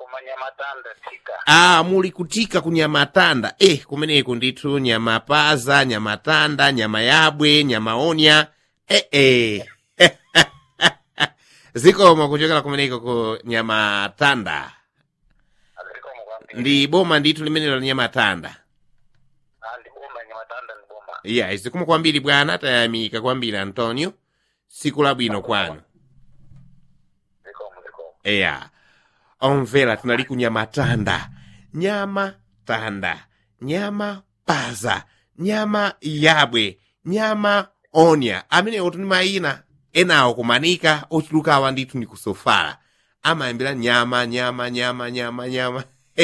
kumanyamatanda tika ah muli kutika ku nyamatanda eh kumeneko ndithu nyama paza nyama tanda nyama yabwe nyama onya eh eh zikomo kuchokera kumeneko ku nyama tanda azikomo kwambiri ndi boma ndithu limenelo la nyama tanda Ah, ndi boma nyamatanda ndi boma iya zikomo kwambiri bwana tayamika kwambiri antonio siku labwino kwanu zikomo zikomo eya omvera tinali ku nyamatanda nyama tanda nyama paza nyama yabwe nyama onya amenewo tuni mayina enawo kumanika ochulukawa ndithu ndi kusofala amayambira nyama nyama nyama nyama nyama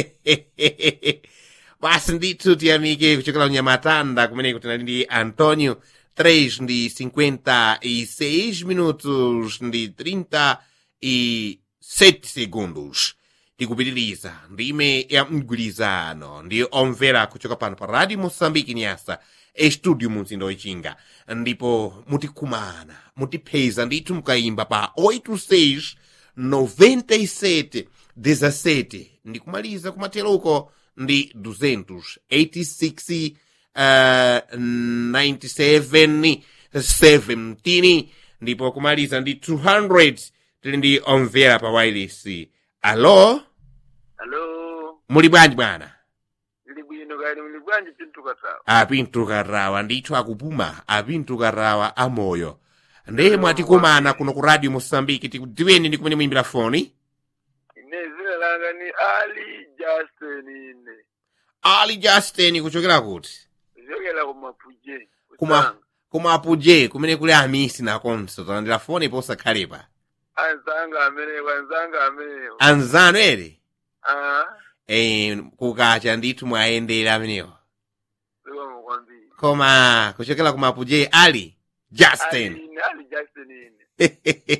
basi ndithu tiyamike kuchokera ku nyamatanda kumeneko tinali ndi antonio 3 ndi 56 minutos ndi 30 e 7 segundos tikupitiriza ndime ya mgwirizano ndi omvera kuchoka pano pa radio moçambique nyasa estudio mu mzinda wechinga ndipo mutikumana mutipeza ndithu mukayimba pa 86 97 17 ndikumaliza kumateruko ndi 286 uh, 97 17 ndipo kumaliza ndi 200 tili ndi omvera pa wireless alo alo muli bwanji bwana ndili bwino kani muli bwanji pintukatawa apintukarawa ndithu akupuma apintukarawa amoyo ndiye mwatikumana kuno ku radio mosambiki tikudziweni ndi kumene muyimbira foni ine zina langa ni ali justin ine ali justin kuchokera kuti kuchokera kumapuje Kuma- kumapuje kumene kuli amisi nakonso talandira foni posakhalepa anzanga amenewo anzanga amenewo anzanu ere ah e, kukacha ndithu mwayendera amenewo zikomo kwambiri koma kuchokera kumapuje ali justin ali ine ali justin ine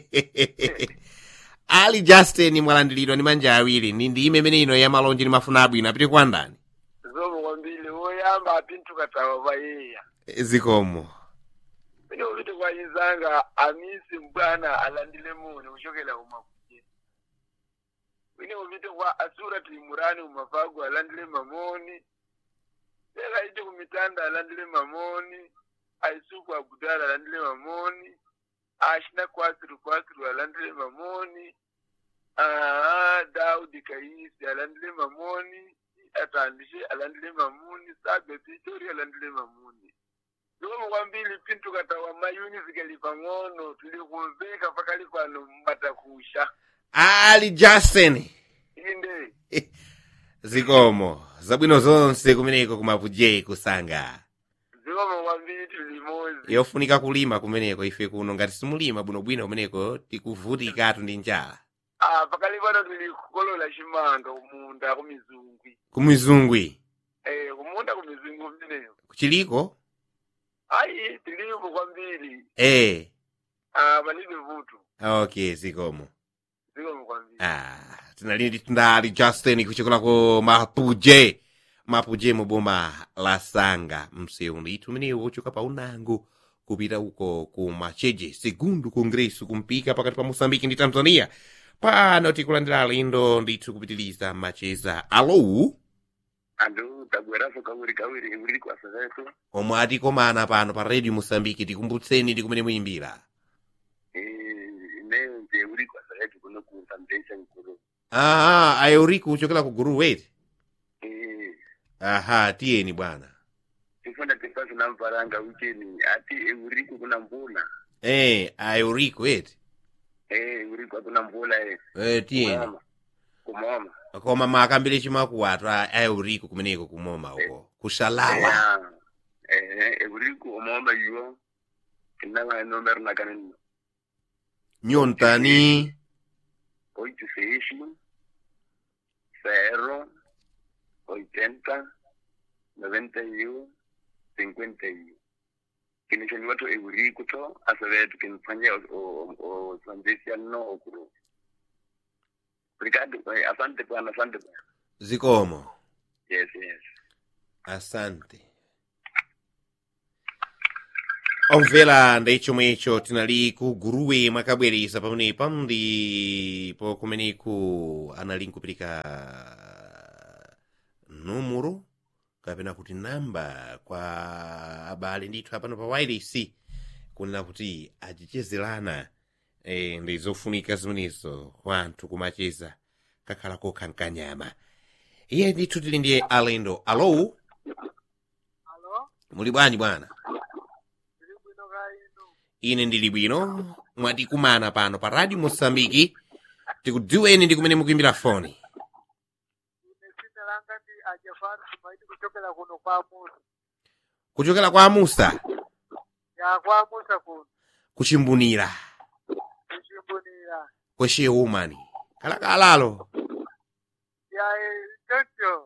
ali justin mwalandiridwa ndi manja awiri ndi ndime imene ino ya malonje ndi mafuna abwino apite kwa ndani zikomo kwambiri woyamba apintukatawa payeya zikomo pene upite kwa inzanga amisi mbwana alandile muni kuchokera kumapuje pene upite kwa asurati imurani umafagu alandile mamoni tera ite kumitanda alandile mamoni aisuku agudala alandile mamoni ashina kwasiru kwasiru alandile mamoni ah daudi kaisi alandile mamoni atandishe alandile mamuni sabe pitori alandile mamuni zikomo kwambiri pintu katawa mayuni zikali pang'ono tuli kumveka pakali pano mbatakusha ali justin inde zikomo zabwino zonse kumeneko kumapuje kusanga zikomo kwambiri tuli limodzi yofunika kulima kumeneko ife kuno ngati simulima bwinobwino kumeneko tikuvutikatu ndi njala ah pakali pano tuli kukolola chimanga kumunda kumizungwi kumizungwi eh kumunda kumizungwi mmeneyo kuchiliko ayi tilipo kwambiri eh ah palibe vuto okay zikomo zikomo kwambiri ah tinali tindali justin kuchokera ku mapuje mapuje mu boma la sanga msewu ndithu umenewu wochoka pa unango kupita uko ku macheje segundo congresso kumpika pakati pa moçambique ndi tanzania pano tikulandira alendo ndithu kupitiliza macheza alo andu tabweraso kawiri kawiri uli kwasa zetu omwe atikomana pano pa radio moçambique tikumbutseni ndi kumene muyimbira ineyo nje uli kwasa zetu kuno ku foundation nkulu aha aeurico kuchokera ku guru weti eh aha tiyeni bwana tifuna tifasi namvaranga ucheni ati euriko kuna mvula eh aeurico eti eh euriko kuna mvula eh eh tiyeni kumoma kumoma koma makambire chimakuwatu a aeurico kumeneko kumoma uko kushalawa eh euriko umoma yo inanga nomero na kanini nyontani oito seis zero oitenta noventa y uno cincuenta y uno kinishoni watu euriko to asavetu kinifanyia osandisia no okuru Obrigado, eh, asante bwana, asante bwana. zikomo Yes, yes. asante omvera ndi chomwe icho tinali ku guruwe mwakabwereza pamenepa ndipo kumeneku anali nkupirika numero kapena kuti namba kwa abale ndithu apano pa wireless kunena kuti achichezerana e, ndi zofunika zimenezo kwa anthu kumacheza kakhala kokha nkanyama iye ndithu tili ndiye alendo alo alo muli bwanji bwana tili bwino ka inu ine ndili bwino mwatikumana pano pa radio mosambiki tikudziweni ndi kumene mukuimbira foni ine dzina langa ndi ajafari sumaidi kuchokera kuno kwa musa kuchokera kwa amusa ya kwa musa kuno kuchimbunira kuchimbunira kweshe umani kalakalalo ya choncho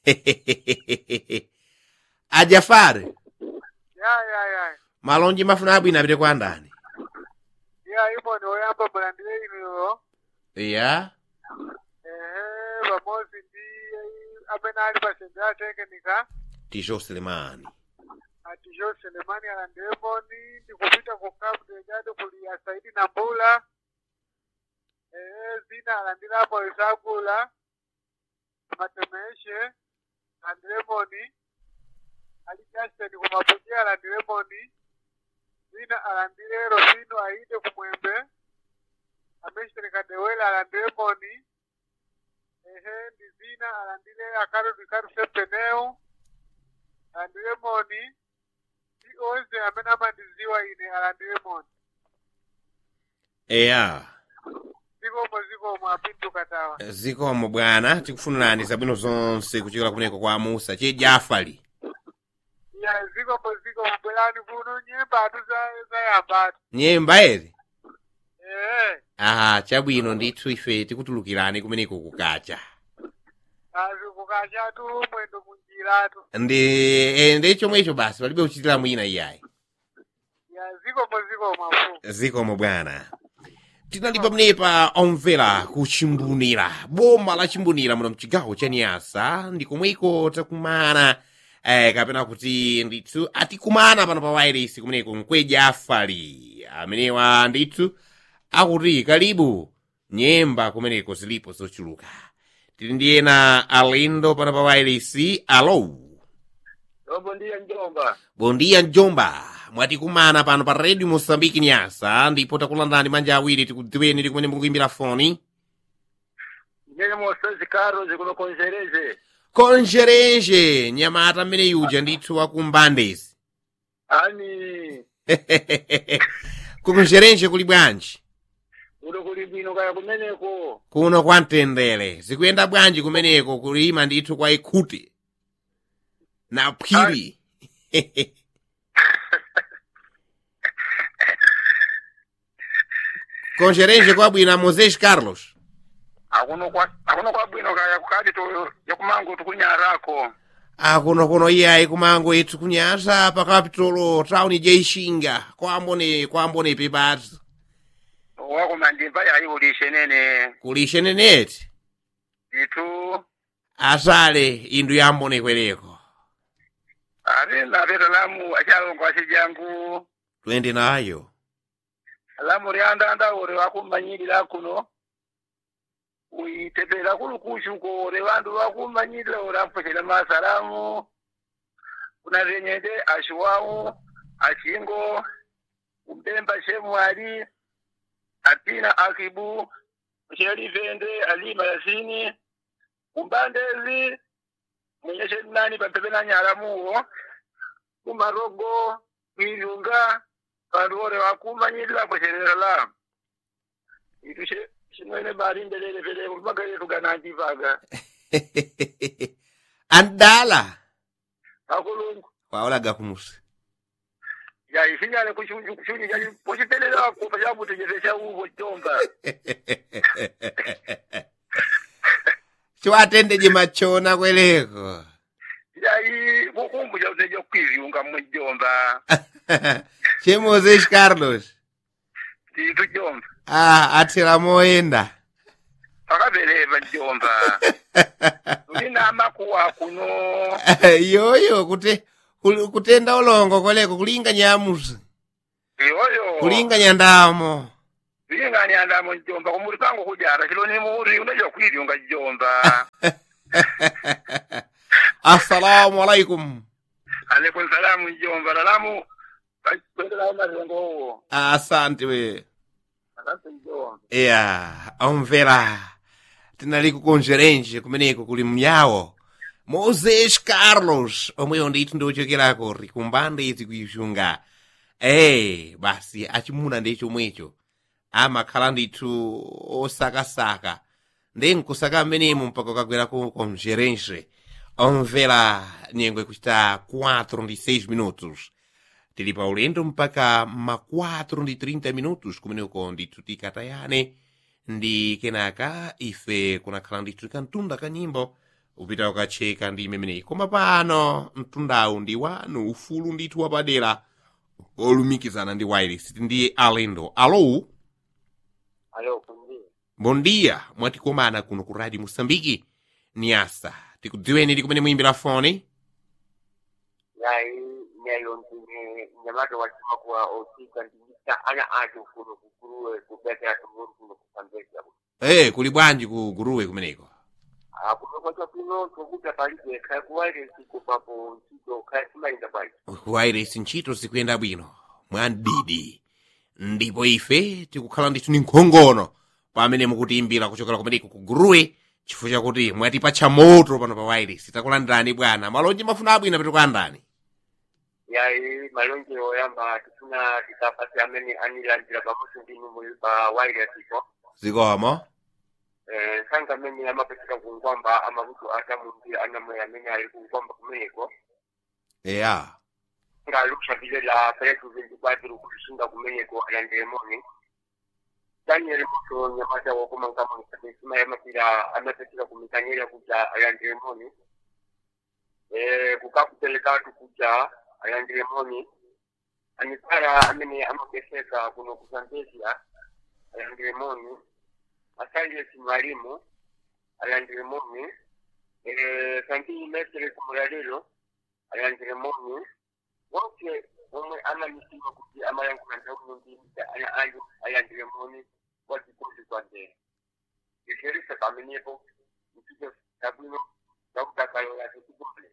ajafari ya ya ya malonji mafuna abwino apite kwa ndani ya imo ni oyamba mulandire inuyo ya ehe pamodzi ndi amene ali pa sende ya tekenika tisho selemani atijo selemani alandemoni ndikupita ku cabo delgado kuli asaidi na mbula ehe zina alandilapo isakula matemeshe alandilemoni ali justin kumapuji alandilemoni zina alandile rosino aide kumwembe ameshteri kadewele alandilemoni ehe ndi zina alandile akaro dikaro sempeneu alandilemoni ndi onse amene amandiziwa ine alandilemoni eya zikomo zikomo apinduka tawa zikomo bwana tikufunirani zabwino zonse kuchokera kumeneko kwa amusa che jafali ya zikomo zikomo bwerani kuno nyemba atu za- zayambatu nyemba eri ehe aha chabwino ndithu ife tikutulukirani kumeneko kukacha azi kukachatu mwendo munjiratu ndi e, ndi chomwecho basi palibe kuchitira mwina iyayi ya zikomo zikomo afu zikomo bwana tinali pamenepa omvera kuchimbunira boma la chimbunira muno mchigawo cha niyasa ndi komweko takumana eh, kapena kuti ndithu atikumana pano pa wairesi kumeneko mkweja afali amenewa ndithu akuti kalibu nyemba kumeneko zilipo zochuluka tili ndi ena alendo pano pa wairesi alo lobo ndiye njomba bondiya njomba mwatikumana pano pa redio mosambiki nyasa ndipo takulandani manja awiri tikudziweni ndi kumene mukuimbira foni nyene mosazi karo zikunokonzereze konjerenje nyamata mmene yuja ndithu wakumbandezi ani kukonjerenje kuli bwanji uno kuli bwino kaya kumeneko kuno kwa mtendere zikuyenda bwanji kumeneko kulima ndithu kwa ikhuti na phiri konjerenje kwabwino moses carlos akuno kwa akuno kwa bwino kaya kukati to yakumango tukunyarako akuno kuno iyayi kumango ithu kunyasa pa kapitolo tawuni jeixinga kwambone kwambone pepati wako mandimba yayi ulishe nene kulishe neneti itu asale indu yambone kwereko ati napeta lamu achalongo acijangu twende nayo lamu lyandanda ore wakumanyirira kuno uitepera kulukushu ko ore vandu vakumanyirira ore ampwechera masalamu kuna renyende ashiwawu achingo umbemba shemwali apina akibu shelivende alima yasini umbandezi mwenyeshe nani papepe na nyalamuwo kumarogo kwirunga vandu ore vakumanyirira pwecherera lamu itu she- shimwene mari mbelele vele kumagare tuganandivaga andala akulungu kwaolaga kumusi ya isinyale kushunju kushunju ya pochitelela kupa chabutenyesesha uvo chomba chiwatendeje machona kwereko yayi kukumbu chauteja kwivyunga mujomba che moses carlos titu jomba ah athera moyenda pakaveleva jomba ulina makuwa kuno yoyo kuti kuli- kutenda ulongo koleko kulinga nyamusi iyoyo kulinganya ndamo zilingani andamo njomba kumuli pangu kujara chilo ni muri unajua kwivyunga jomba assalamu alaikum alaikum salamu njomba lalamu kwendela mazengo uwo asante we asante njomba ya omvera tinali kukonjerenje kumeneko kuli mnyawo moses carlos omweyo ndithu ndiochekerako rikumbande izi kuixunga eh basi achimuna ndi chomwecho amakhala ndithu osakasaka ndi nkusaka mmenemo mpaka ukagwerako konjerenje omvera nyengo ikuchita 4 ndi 6 minutos tili pa ulendo mpaka ma 4 ndi 30 minutos kumeneko ndithu tikatayane ndi kenaka ife kunakhala ndithu kantunda ka nyimbo upita ukacheka ndi imemeneyi koma pano mtundawu ndi wanu ufulu ndithu wapadera olumikizana ndi wireless ndi alendo alo alo kundi bom dia mwatikomana kuno ku radio moçambique niasa tikudziweni ndi kumene muyimbira foni yayi nyayo ndine nyamato wachima kuwa osika ndinisa ana atu kuno kukuruwe kubekera tumuru kuno kusambeza eh kuli bwanji ku guruwe kumeneko kunokwata kuno tokuta palibe kaya kuwairesi kupapo ntito kaya simalinda pali wireless ntchito zikuyenda bwino mwandidi ndipo ife tikukhala ndithu ni nkhongono pamene mukutiimbira kuchokera kumeneko ku guruwe chifukwa chakuti mwatipatcha moto pano pa wireless takulandirani bwana malonje mafuna abwino petikulandani yayi malonje oyamba tifuna tikapasi amene anilandira pamodzi ndi numuli pa wairesipo zikomo sanga amene amapeseka kungwamba amakutu atamundi anamwe amene ali kungwamba kumeneko eya ngalukushabilela peretu vintu kwatiru kulishinga kumeneko alandiremoni daniel muto nyamata wakomangama msabesima yamapira amapeseka kumikanyera kuja alandiremoni kukakupelekatu kuja alandiremoni anipara amene amapeseka kuno kusambezia alandiremoni asaliesi mwalimu alandiremoni kantini mesere kumulalelo alandiremoni wonke omwe amanyisima kuti amayankhulanta ulundimisa ana ayo ayandiremoni wazikuzi kwandera iferisa pamenepo ntito tabwino zakutakayola zikukumble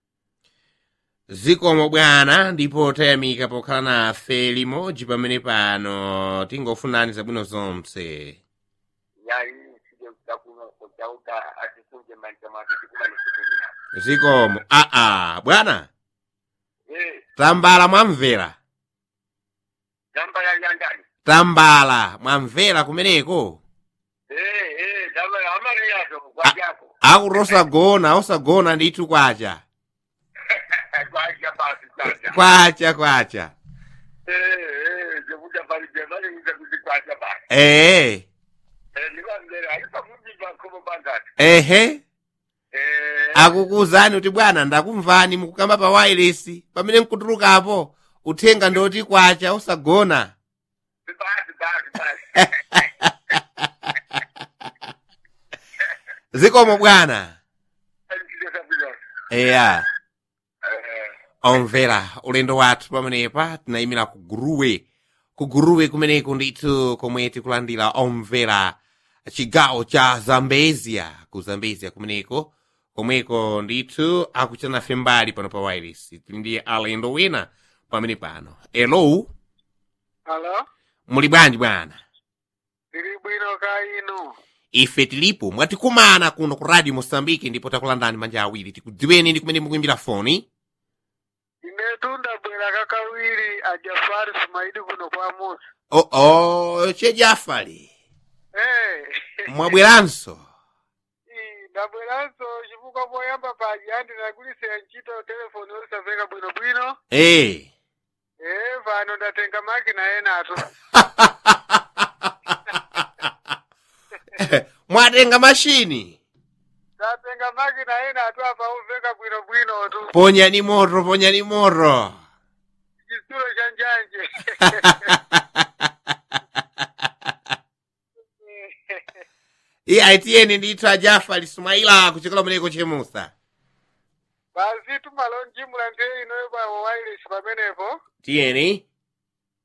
zikomo bwana ndipo tayamika pokhala nafe limodzi pamene pano tingofunani zabwino zonse yayi sije takuno kutauta atisunje manja mwake tikumanisikuina zikomo aa bwana eh tambala mwamvera damba ya yandani tambala mwamvera kumeneko eh eh damba ya amariyato kwajako akuti osagona osagona ndithu kwacha kwaja basi sasa kwacha kwacha eh eh zekuja pali jemani ngize kuti kwaja basi ee eh nikamzera alipa mujimba komo bandati ehe eh akukuzani kuti bwana ndakumvani mukukamba pa wireless pamene nkutulukapo uthenga ndoti kwacha osagona basi basi basi zikomo bwana Ndile sabilo eya eh omvera ulendo wathu pamenepa tinayimira ku guruwe ku guruwe kumeneko ndithu komwe tikulandira omvera chigawo cha zambezia ku zambezia kumeneko komweko ndithu akuchita nafe mbali pano pa wireless tili ndi alendo wina pamene pano elo Halo muli bwanji bwana ndili bwino ka inu ife tilipo mwatikumana kuno ku radio mosambiki ndipo takulandani manja awiri tikudziweni ndi kumene mukuimbira foni inetu ndabwera kakawiri ajafari sumaidi kuno kwa musa oo oh, chejafali eh mwabweranso Ii, ndabweranso chifukwa poyamba paja andinagulisa ntchito telefoni olisaveka bwinobwino ee eh pano ndatenga makina enatu mwatenga mashini ndatenga makina enatu apa uveka bwinobwinotu ponyani moto ponyani moto chitsulo cha njanje iye aitiyeni ndithu ajafa lisumaila kuchokera kumeneko chemusa basi tumalonjimula nte inoyo pa wireless pamenepo tiyeni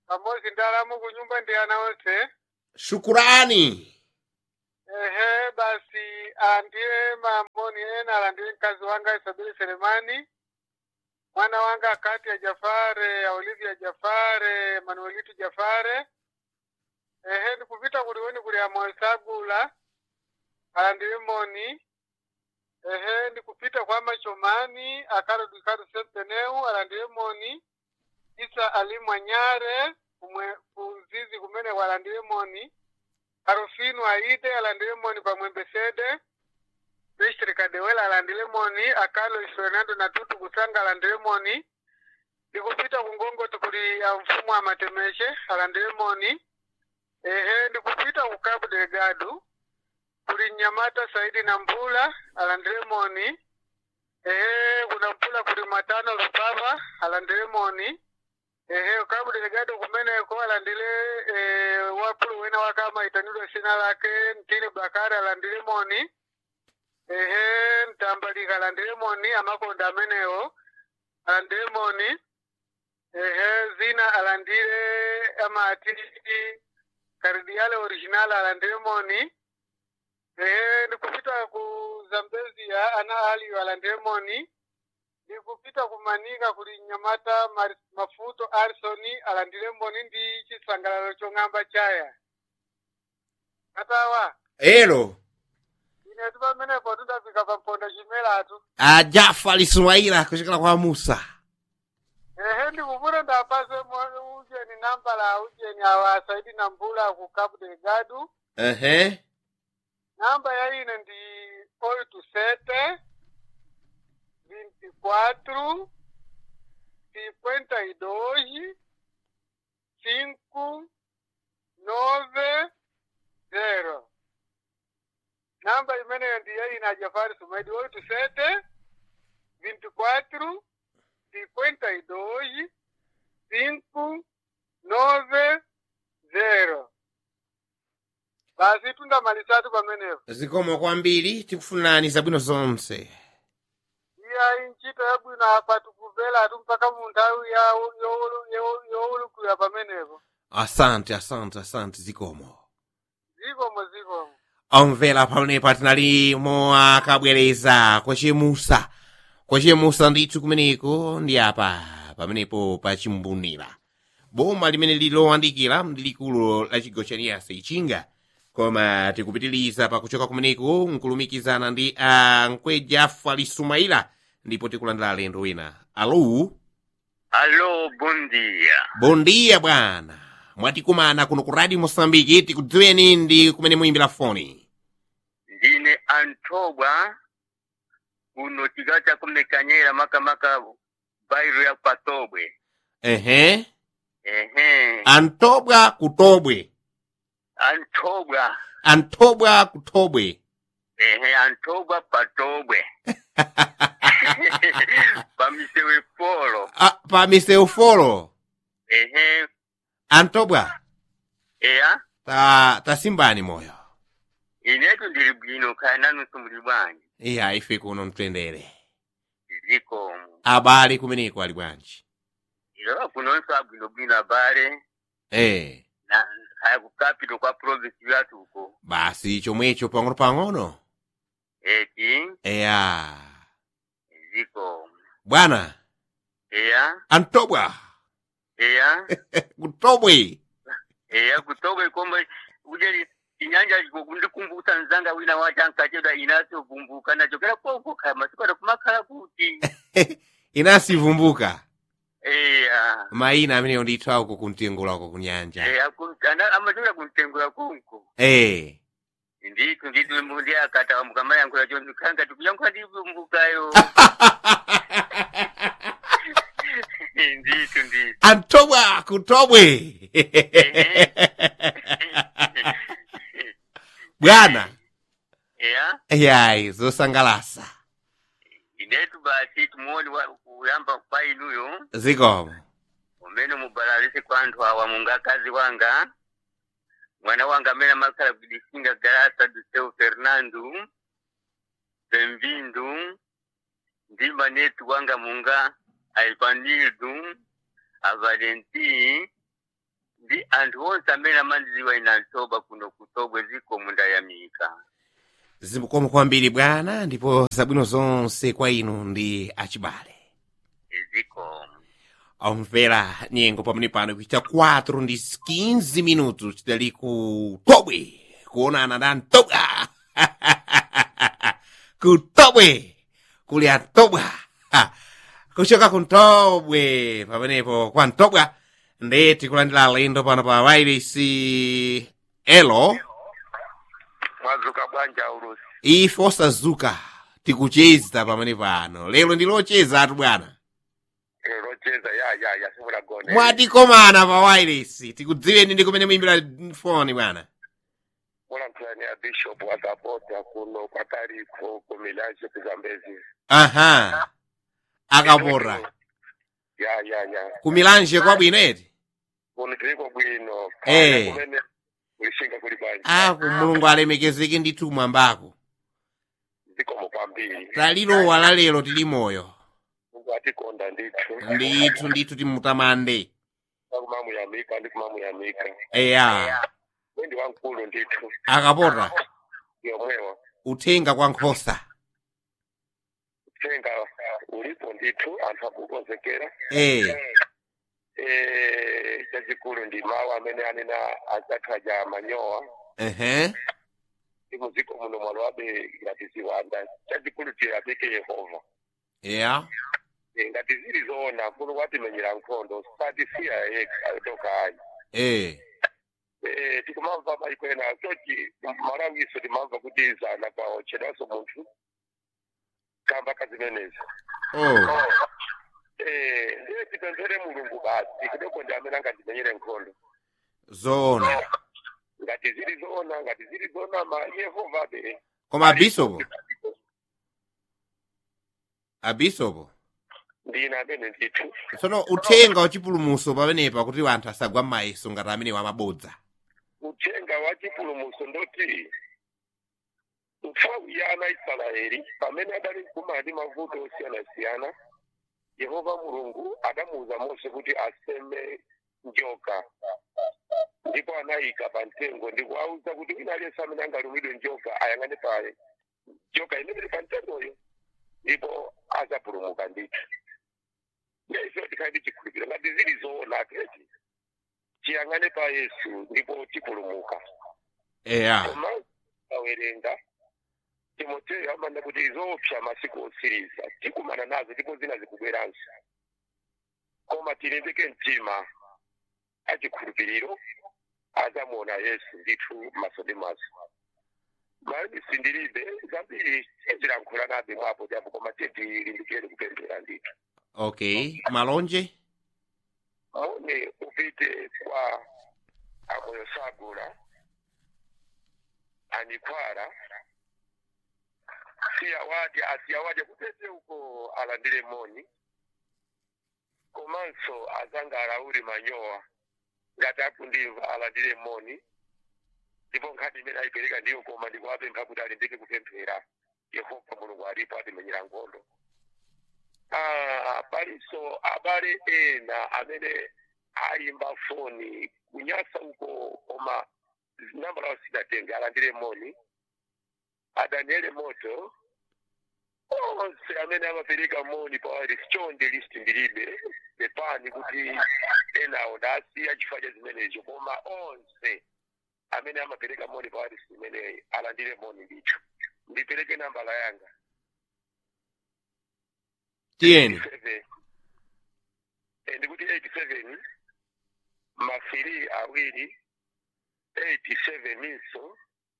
pamozi ndalamu kunyumba ndi ana onse shukurani ehe basi andile mamoni ena alandile mkazi wanga isabili selemani mwana wanga kati ya jafare ya olivia jafare manuelitu jafare ehe ndikupita kuliweni kuli amoesagula alandile moni ehe ndikupita kwa machomani akarodikadu sempeneu alandile moni isa alimwa nyare kumwe kuzizi kumene walandile moni Arufinu aide alandile moni pamwembe sede Bishri Kadewela alandile moni akalo Fernando na Tutu Kusanga alandile moni ndikupita kungongoto kuli ya mfumu wa matemeshe alandile moni ehe ndikupita ku Cabo Delgado kuli Nyamata Saidi na Mbula alandile moni ehe kuna Mbula kuli Matano Lupava alandile moni ehe Cabo Delgado kumeneko alandile eh, wapulu wena wakama itanidwa sina lake ntini Bakari alandile moni ehe mtambalika alandile moni amakonda amenewo alandile moni ehe zina alandile amati karidiale original alandile moni ehe ndikupita ku Zambezia ana aliyo alandile moni ndikupita kumanika kuli nyamata Mar- mafuto arsoni alandile moni ndi chisangalalo chong'amba chaya katawa elo inetu pamenepo tudafika pamponda chimelatu ajafali sumaila kuchokera kwa musa ehe ndikupita ndapase mo- ujeni namba la ujeni awa saidi na mbula ku Cabo Delgado ehe namba ya ine ndi oito sete vinte e quatro cinquenta e dois cinco nove zero namba imeneyo ndi ya ine a Jafari Sumaidi oito sete vinte e quatro cinquenta e dois cinco nove zero basi tundamalisatu pamenepo zikomo kwambiri tikufunani zabwino zonse iya inchito yabwino apa tikuvela atu mpaka munthawi ya youlukulira pamenepo asante asante asante zikomo zikomo zikomo omvera pamenepo tinali moakabwereza kwachemusa kwachemusa ndithu kumeneko ndi apa pamenepo pachimbunira boma limene lilowandikira ndi likulu la chigawo cha niyasa ichinga koma tikupitiliza pakuchoka kumeneko nkulumikizana ndi a nkweja fali sumaila ndipo tikulandira alendo wina alo Alô, bom dia. bom dia bwana mwatikumana kuno ku radio mosambiki tikudziweni ndi kumene muyimbira foni Ndine Antobwa kuno chigawo cha kumekanyera makamaka bairo ya Patobwe. ehe Ehe. antobwa kutobwe Antobwa. antobwa kutobwe Ehe, Antobwa Patobwe. Pamisewe polo. Ah, pa miseufolo Ehe. antobwa Eya. ta tasimbani moyo Inetu ndili bwino kaya nanu sumuli bwanji. iya ife kuno mtendere Ziko. abale kumeneko ali bwanji Ilo kunonso abwino bwino abale. eh Na haya kukapito kwa province yatu uko. basi chomwecho pang'ono pang'ono Eti. eya Ziko. bwana Eya. antobwa Eya. kutobwe eya kutoka kwamba ujeli inyanja ndikumbusa nzanga wina wacha nkacheda inasovumbuka nachokera koko kaya masiku adakumakhala kuti inasivumbuka eya mayina ameneyo ndithu auko kumtengola uko kunyanja eya amachokera kumtengula konko eh nditu nditu mbundi akata mukamayankhula chonse khanga tikuyankhula ndivumbukayo nditu nditu antobwa kutobwe bwana eya yayi zosangalasa inetu basi tumuoni kuyamba painuyo zikomo umene mubalalise kwa anthu awa mungakazi wanga mwana wanga amene amakhala kudisinga garasa do seu fernando bem-vindo ndi manetu wanga munga a ivanildo a valenti ndi anthu onse amene amandidziwa ine antoba kuno kutobwe ziko munda yamika zikomo kwambiri bwana ndipo zabwino zonse kwa inu ndi achibale ziko omvera nyengo pamene pano kuita 4 ndi 15 minutos tidali ku tobwe kuonana na mtobwa ku tobwe kuli atobwa Ha. kuchoka ku ntobwe pamenepo kwa mtobwa ndi tikulandira alendo pano pa wairisi elo mwazuka bwanja urusi ife osazuka tikucheza pamene pano lero ndi locheza atu bwana locheza ya ya ya simulagone mwatikomana pa wairisi tikudziweni ndi kumene muimbira foni bwana mulankhulani ya bishop akapota kuno kwataliko kumilaje kuzambezi aha akapota ya ya ya kumilanje kwabwino eti kuno tiliko bwino Eh. Kale kumene kulishinga kuli bwanja aku mulungu alemekezeke ndithu mwambako zikomo kwambiri talilowa la lero tili moyo mungu atikonda ndithu ndithu ndithu timutamande kumamuyamika ndi kumamuyamika eya wendi wankulu ndithu akapota yomwewa uthenga kwa nkhosa uthenga ulipo ndithu anthu akukonzekera e eh chachikulu ndi mawu amene anena adzakhaja manyowa ehe ndi muziko muno mwalo wabe ngati ziwanda chachikulu tiyamike yehova eya Eh, ngati zili zoona kuno kwatimenyera nkhondo satisiya yekha tokayi e eh tikumamva mayikwena sochi malawiso timamva kuti zana kwawo chedanso munthu kamba kazimenezi oh eh ndiye tipemphere mulungu basi kudoko ndi amene angatimenyere nkhondo zoona ngati zili zoona ngati zili zoona ma yehova be koma abisopo abisopo ndina amene ndithu tsono uthenga wachipulumuso pamenepa kuti anthu asagwa m'mayeso ngati amene wamabodza uthenga wa chipulumuso ndoti nthawi ya ana israeli pamene adali mkumana ndi mavuto osiyanasiyana yehova mulungu adamuwuza mose kuti aseme njoka ndipo anayika pa mtengo ndi kuwawuza kuti wina aliyense amene angalumidwe njoka ayang'ane pa njoka imene ili pa mtengoyo ndipo azapulumuka ndithu ndiye tikhale ndi chikhulupiriro ngati zili zoona keti tiyang'ane pa yesu ndipo tipulumuka eya koma awerenga timoteyo amanda kuti zoopsa masiku otsiriza tikumana nazo ndipo zina zikubweranso koma tilimbike mtima achikhulupiriro azamuona yesu ndithu maso ndi maso mayi sindilibe zambiri tizilankhula nabe mwapo japo koma tilimbikire kupemphera ndithu okay malonje aone upite kwa amoyo sagula anikwara siyawadi asiyawadi kutete uko alandire moni komanso azanga alauli manyowa ngati akundimva alandire moni ndipo nkhani imene ayipereka ndiyo koma ndikuwapempha kuti alimbike kupemphera yehova mulungu alipo atimenyera nkhondo Ah, palinso abale ena amene ayimba foni kunyasa uko koma namba lawo sidatenge alandire moni adaniele moto onse amene amapereka moni pawali sichonde list ndilibe pepani kuti enawo ndasiya chifukwa cha zimenezo koma onse amene amapereka moni pawali simeneyi alandire moni ndithu ndipereke nambala yanga tiyeni 87 Eh, ndikuti 87 mafiri awiri 87 inso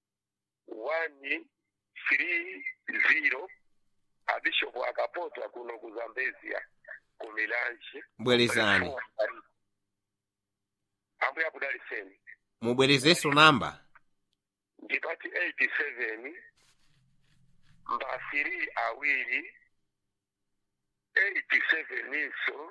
130 abishopu akapota kuno ku zambezia ku milanje bwerezani ambuye akudaliseni mubwerezenso namba ndipati 87 mbafiri awiri 87 inso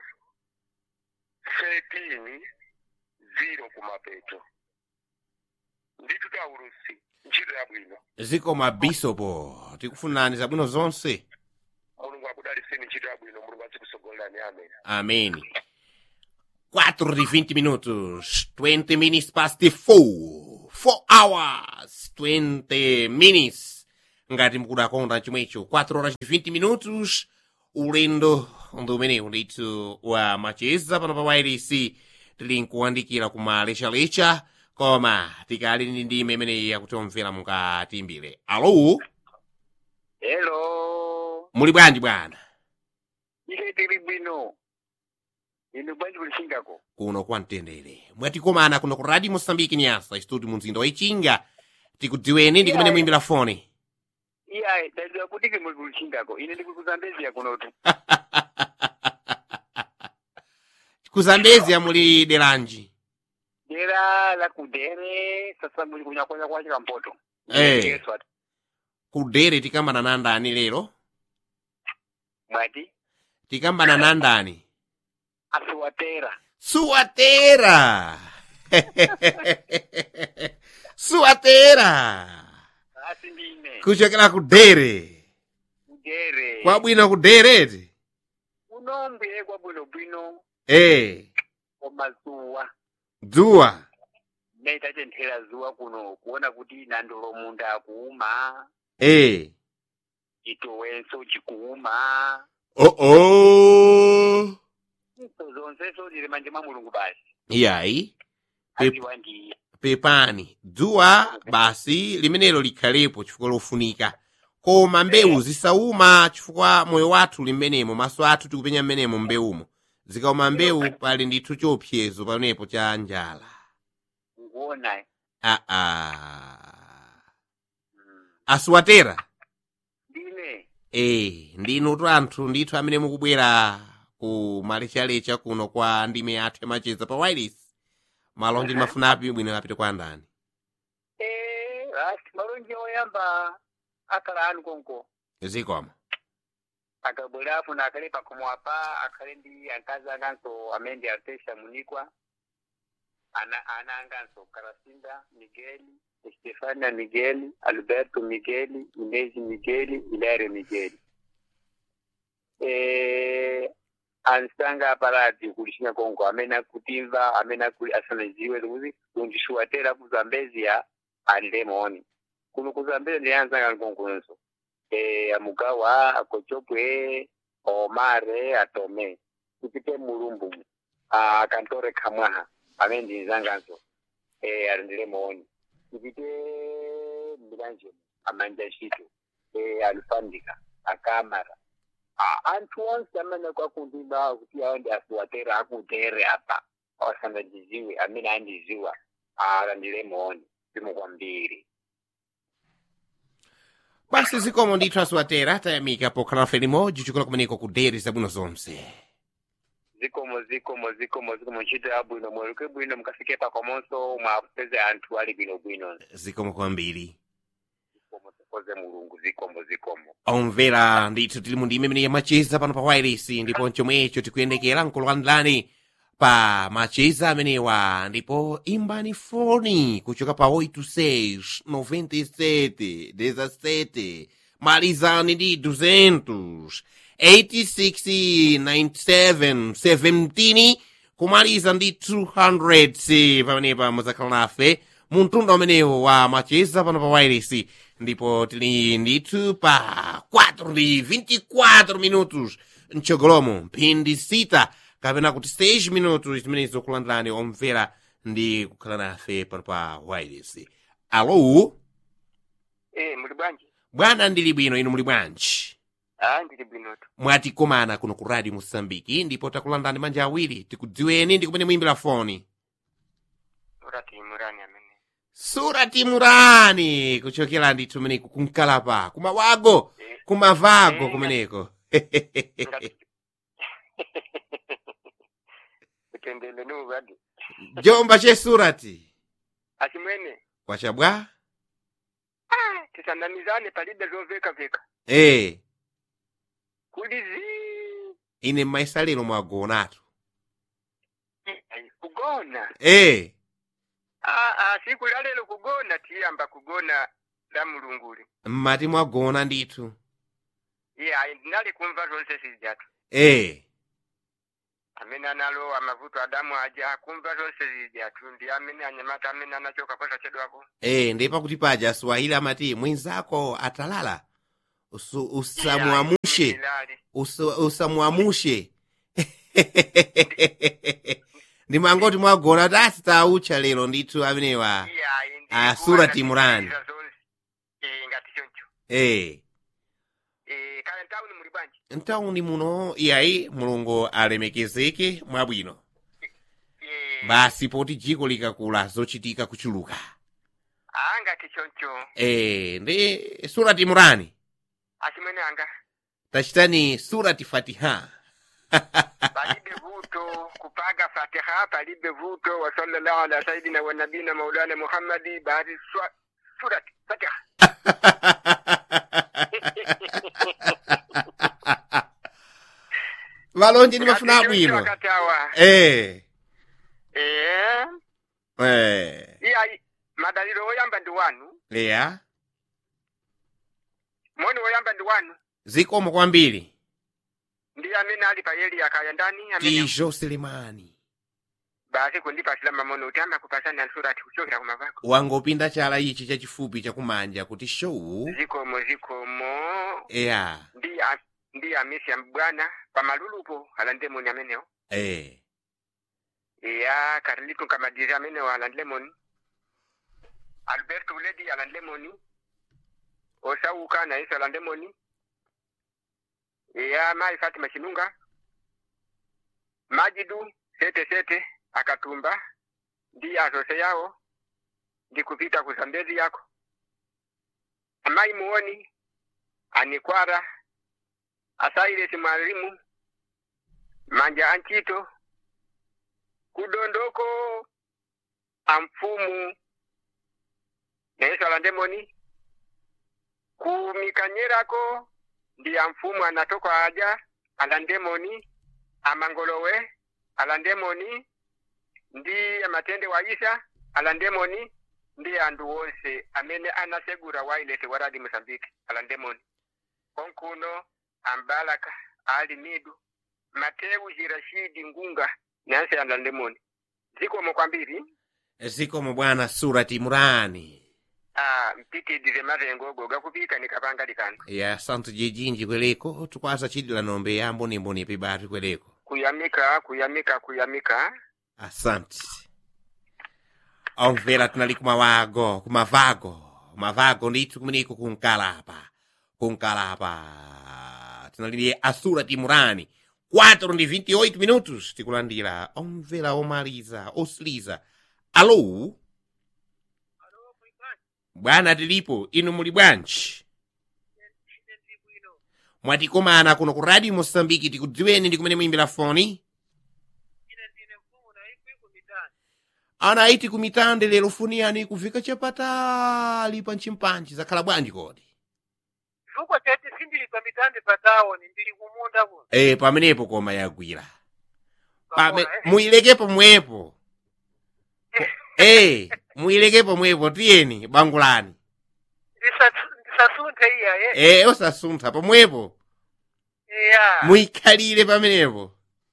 13 zero kumapeto ndithu taulusi ntchito yabwino zikomo abisopo tikufunani zabwino zonse mulungu akudaliseni ntchito yabwino mulungu azikusogolerani amen ameni 4 de 20 minutos. 20 minutes past the 4. 4 hours. 20 minutes. Ngati mukudakonda chomwecho. 4 horas de 20 minutos. Ulendo ndomene ndithu wa macheza pano pa wireless tili nkuwandikira kumalechalecha koma tikali ndi ndime imeneyi yakutomvera mukatimbire alo hello muli bwanji bwana ife tili bwino inu bwanji kulishingako kuno kwa mtendere mwatikomana kuno ku radio mosambiki nyasa istudio mu mzinda wa ichinga tikudziweni ndi kumene Yeah. muimbira foni iya ndadziwa kuti ke muli kulishingako ine ndikuli kuzambezia kunotu kuzambezia muli delanji dera la kudere sasa muli kunyakwanya kwa chikampoto Eh. Yesu ati kudere tikambana na ndani lero mwati tikambana na ndani asiwatera suwatera suwatera asi ndine kuchokera kudere kudere kwabwino kudereti unombe kwabwinobwino eh koma zuwa dzuwa naitatenthera zuwa kuno kuona kuti nandolo munda akuuma eh chitowenso chikuuma oh oh izo zonseso ndili manje mwa mulungu basi iyayi Pep- aziwa ndiye pepani dzuwa basi limenelo likhalepo chifukwa lofunika koma mbewu zisauma chifukwa moyo wathu limenemo maso athu tikupenya mmenemo mbewumo zikauma mbewu pali ndithu chiopsezo pamenepo cha njala ukuona aa mm. asiwatera ndine eh ndinutu anthu ndithu amene mukubwera ku malechalecha kuno kwa ndime yathu yamacheza pa wireless malonje ndimafunapi bwino apite kwa ndani Eh, asi malonje oyamba akhala anu konko zikoma akabwera afuna akhale pakhomo apa akhale ndi akazi akanso amene ndi artesha munikwa ana ana anganso karasinda migeli estefania migeli alberto migeli inezi migeli ilaire migeli eh ansanga aparati kulishinga konko amene akutimva amene akuli asanaziwe kuti undishuwatera ku zambezia alilemoni kuno ku zambezia ndiyanzanga nkonkonso eh, amugawa akochopwe omare atome tipite mulumbu ah, akantore kamwaha amene ndinzanganso eh, alindile mooni tipite mbilanje amanja ntchito eh, alufandika akamara ah, anthu onse amene kwakundimba kuti awo ndi asiwatera akutere apa awasandajiziwe amene andiziwa alandile mooni zikomo kwambiri basi zikomo ndithu asiwatera tayamika pokhala nafe limodzi chikola kumeneko kudere zabwino zonse zikomo zikomo zikomo zikomo ntchito yabwino mweruke bwino mukafike pakomonso mwapeze anthu ali bwinobwino zikomo kwambiri zikomo tifoze mulungu zikomo zikomo omvera ndithu tili mu ndime imene yamacheza pano pa wireless ndipo chomwecho tikuyendekera nkulandilani pa macheza amenewa ndipo imbani foni kuchoka pa 86 97 17 malizani ndi 200 86 97 17 kumaliza ndi 200 pamenepa muzakhala nafe mu mtunda umenewo wa macheza pano pa wireless ndipo tili ndithu pa 4 ndi 24 minutos mchogolomo mphindi sita kapena kuti 6 minutos zimene zokulandilani omvera ndi kukhala nafe pano pa wireless alo eh muli bwanji bwana ndili bwino inu muli bwanji ah ndili bwinotu mwatikomana kuno ku radio mosambiki ndipo takulandani manja awiri tikudziweni ndi kumene muyimbira foni urati murani amene surati murani kuchokera ndithu meneko kumkalapa kumawago kumavago Eh. kumeneko kutendele ni uradi jomba che surati achimwene kwachabwa ah tisandamizane palibe zoveka veka eh kuli zi ine maisalero mwagonatu Ai, kugona eh ah ah siku la lero kugona tiyamba kugona la mulunguli mmati mwagona ndithu yeah ndinali kumva zonse sizijatu eh amene analowa mavuto adamu aja akumva zonse zija atundi amene anyamata amene anachoka posachedwapo e ndi pakuti paja swahili amati mwenzako atalala Usu- usamwamushe Ilali. usa- usamwamushe ndimangoti mwagona kuti asitaucha lero ndithu amenewa Iya, indi Ah, kuwa Surati na Imran. kusikiliza zonse. Eh, ngati choncho e Eh, kale ntawuni muli bwanji ntawuni muno iyayi mulungu alemekezeke mwabwino Eh, basi poti dziko likakula zochitika kuchuluka ah, ngati choncho e ndi surati imurani achimwene anga tachitani surati fatiha palibe vuto kupaga fatiha palibe vuto wa sallallahu ala sayidina wa nabina maulana muhammadi baadi swa- surati fatiha valonje ndimafuna Ngati choncho abwino akatawa e Eh, e iya madaliro woyamba ndi wanu eya moni woyamba ndi wanu zikomo kwambiri ndi amene ali pa yeli akaya ndani amene tijo selemani basi kundipasira mamono kuti amakupasani ansurati kuchokera kumavako wangopinda chala ichi chachifupi chakumanja kuti show zikomo zikomo eya ndi a- ndi amisi ya mbwana pamalulupo alandemoni amenewo e iya karilitu kamadiri amenewo alandemoni alberto uledi alandemoni osauka na yesu alandemoni iya mai fatima chinunga majidu sete sete akatumba ndi azose yawo ndi kupita kuzambezi yako amai muoni anikwara asairesi mwalimu manja anchito kudondoko amfumu nayesu alandemoni kumikanyerako ndi amfumu anatoka aja alandemoni amangolowe alandemoni ndi amatende wa isa alandemoni ndi anthu wonse amene anasegura wailete wa radi mosambike alandemoni konkuno ambalaka ali midu matewu jirashidi ngunga nanse alandemoni zikomo kwambiri zikomo bwana surati imurani ah, mpitidire matengo goga kupika nikapanga likano ya santu jejinji kwereko tukwaza chidila nombe ya mbonimboni pibatu kwereko kuyamika kuyamika kuyamika asante omvera tinali kumawago kumavago kumavago ndithu kumeneko kunkalapa kunkalapa tinalili asura timurani 4 ndi 28 minutos tikulandira omvera omaliza osiliza alo bwana tilipo inu muli bwanji mwatikomana kuno ku radio mosambiki tikudziweni ndi kumene muyimbira foni ana iti kumitande lero funiyani kufika chapatali pa nchimpanchi zakhala bwanji kodi chifukwa chati sindili pa mitande pa tawoni ndili kumunda kuno e pamenepo koma yagwira Pame, Pamona, eh? muyilekepo mwepo e muyilekepo mwepo tiyeni bangulani Ndisatsu- ndisasunthe iya ye e osasuntha pomwepo iya muyikhalire pamenepo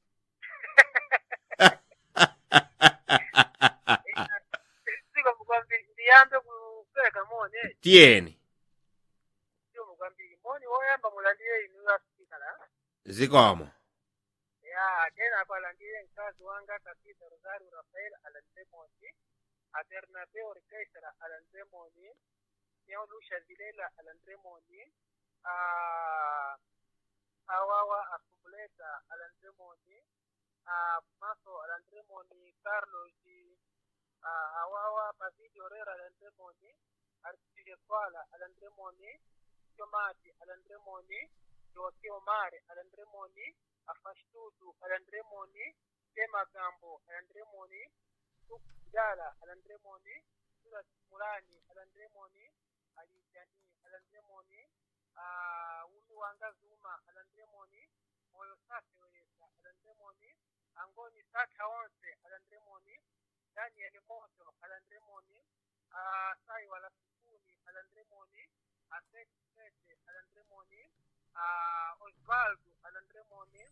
siko mukwambiri ndiyambe kupeka moni eh? tiyeni siko mukwambiri moni woyamba mulandire inu asikala zikomo ya tena kwalandire mkazi wanga kapita rosario rafael alandire moni abernabeo orkestra alandire moni yaolusha zilela alandire moni ah, awawa akumuleta alandire moni ah, maso alandire moni carlos ah, awawa pavidi orera alandire moni artije kwala alandire moni tomati alandire moni joaki omare alandire moni afashtutu alandire moni temagambo alandire moni tukdala alandire moni surat mulani alandire moni alijani alandire moni ah, unu wanga zuma alandire moni moyo safi weyesa alandire moni angoni sata onse alandire moni daniel moto alandire moni ah, sai wala sukuni alandire moni aseti sete alandire moni ah, osvaldo alandire moni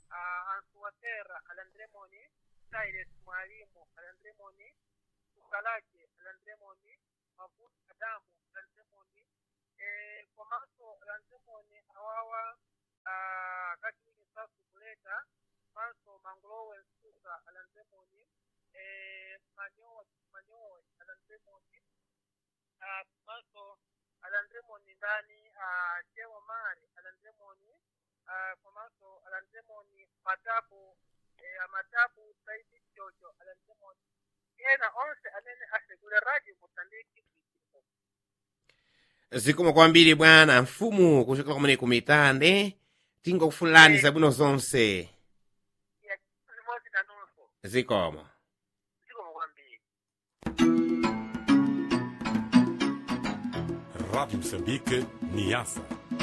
uh, ansuwatera alandremoni Cyrus mwalimu alandremoni Sukalaje alandremoni Mavuta Adamu alandremoni eh, komanso alandremoni awawa uh, kachiwiri sasu kuleta manso mangulowe nsusa alandremoni eh, manyowa manyowa alandremoni uh, manso alandremoni ndani uh, jewa mari alandremoni uh, komanso alandremoni matabu eh, amatabu saidi jojo alandremoni ena onse amene asegule radio mosambiki kuitika zikomo kwambiri bwana mfumu kuchokera kumene kumitande tingokufunirani Eh. zabwino zonse ya limodzi nanunso zikomo zikomo kwambiri Rádio Moçambique, Niassa.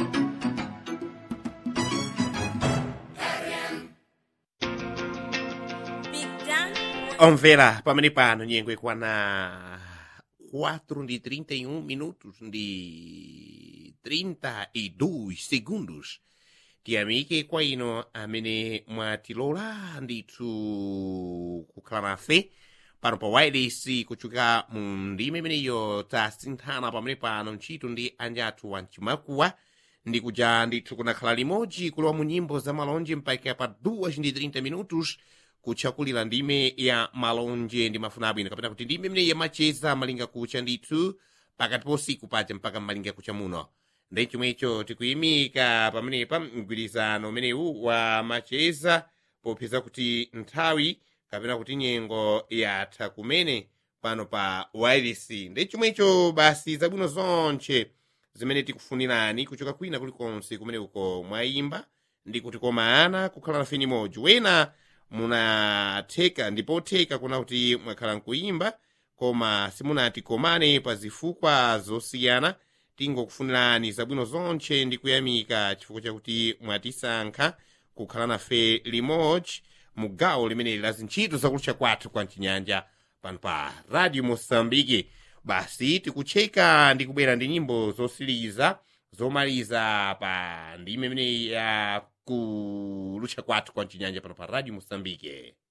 omvera pamene pano nyengo ikwana 4 ndi 31 minutos ndi 32 segundos tiyamike kwa ino amene mwatilola ndithu kukhala nafe pano pa wireless kuchoka mu ndime imeneyo tasinthana pamene pano ntchito ndi anjathu wamchimakuwa ndi kuja ndithu kunakhala limodzi kulowa mu nyimbo za malonje mpaka pa 2 ndi 30 minutos kutchakulira ndime ya malonje ndi mafuna abwino kapena kuti ndime imene yamacheza malinga kucha ndithu pakati pa usiku paja mpaka malinga kucha muno ndi chomwecho tikuyimika pamenepa mgwirizano umenewu wa macheza popeza kuti nthawi kapena kuti nyengo yatha kumene pano pa wireless ndi chomwecho basi zabwino zonche zimene tikufunirani kuchoka kwina kulikonse kumene uko mwayimba ndi kuti komana kukhala nafe nimodzi wena munatheka ndipotheka kuna kuti mwakhala nkuyimba koma simunati komane pa zifukwa zosiyana tingokufunirani zabwino zonche ndi kuyamika chifukwa chakuti mwatisankha kukhala nafe limodzi mu gawo limeneli la zintchito zakulutcha kwathu kwa mchinyanja pano pa radio mosambiki basi tikucheka ndi kubwera ndi nyimbo zosiriza zomaliza pa ndime imene ya kulutcha kwathu kwa mchinyanja pano pa radio mosambiki